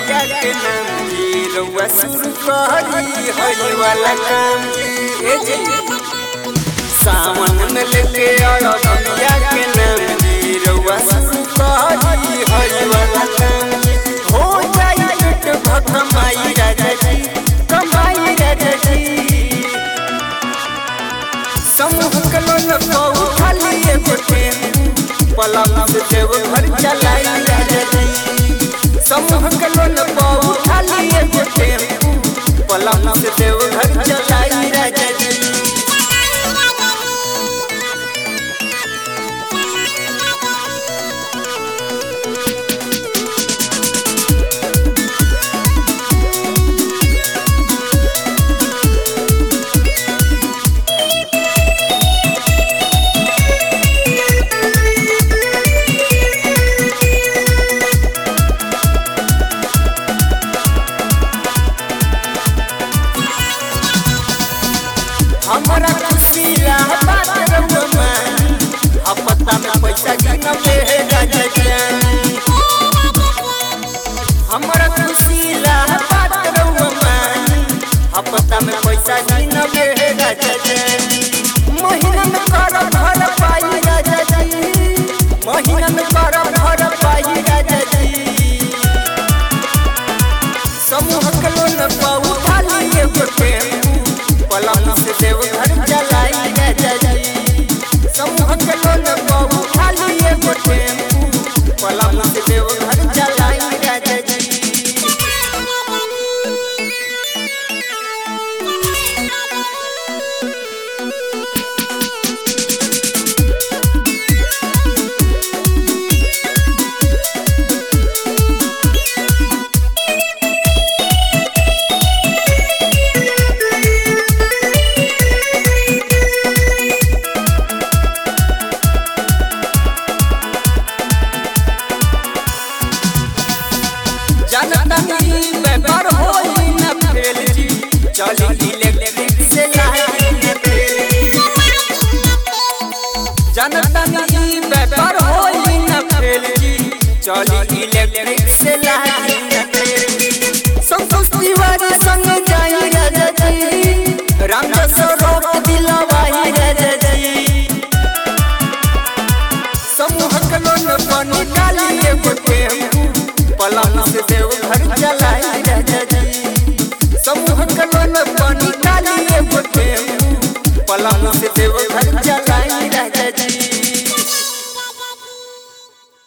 मैया के नाम जी रउआ शुरू करी हई वाला काम जी ए जी सावन में लेके आओ मैया के नाम जी रउआ शुरू करी हई वाला काम जी हो जाई पेट भर कमाई राजा जी कमाई राजा जी समूह के लोग को खाली एगो टेम्पू पलंग से देव घर चलाई राजा जी समूह के लोग को खाली एगो टेम्पू पलंग से देव घर चलाई राजा जी हमारा खुशी रहा बात रउआ मानी अब पता में पैसा गिना पे है राजा जानी हमारा खुशी रहा बात रउआ मानी अब पता में पैसा गिना पे है राजा जानी महीना में कर भर पाई राजा जी महीना में कर भर पाई राजा जी समूह के लोन पाऊ खाली एगो टेम्पू पलंग से देव घर चलाई राजा जी समूह के लोन पाऊ खाली एगो टेम्पू पलंग से देव घर चलाई राजा जी जनता की व्यापार होई न फेल जी चली इलेक्ट्रिक से लाही न फेल जनता की व्यापार होई न फेल जी चली इलेक्ट्रिक से लाही न फेल संतोष तिवारी संग जाई राजा जी रामदास रोक दिलवाही राजा जी समूह के लोन पानी डाली एगो टेम्पू पलंग से देव घर चलाई राजा जी समूह के लोन पानी डाली एगो टेम्पू पलंग से देव घर चलाई